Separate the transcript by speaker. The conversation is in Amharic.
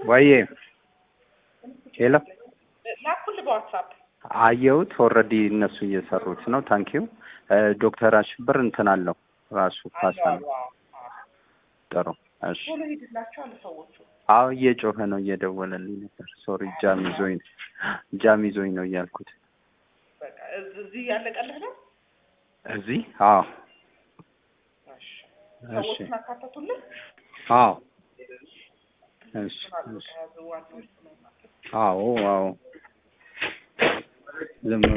Speaker 1: ወይዬ ሄሎ
Speaker 2: ላኩልህ በዋትሳፕ
Speaker 1: አየሁት። ኦልሬዲ እነሱ እየሰሩት ነው። ታንኪዩ ዶክተር አሽብር እንትን አለው ራሱ ፓሳ ነው። ጥሩ እሺ።
Speaker 2: ቶሎ ሂድላቸው አለ ሰዎቹ።
Speaker 1: አዎ እየጮኸ ነው፣ እየደወለልኝ ነበር። ሶሪ ጃም ይዞኝ ጃም ይዞኝ ነው እያልኩት
Speaker 2: በቃ እዝ- እዚህ ያለቀልህ ነው።
Speaker 1: እዚህ። አዎ
Speaker 2: እሺ
Speaker 1: እሺ።
Speaker 2: ሰዎቹን አካተቱልህ።
Speaker 1: አዎ እሺ እሺ።
Speaker 2: ከያዙ ዋናዎች ነው ማለት ነው።
Speaker 1: አዎ አዎ ዝም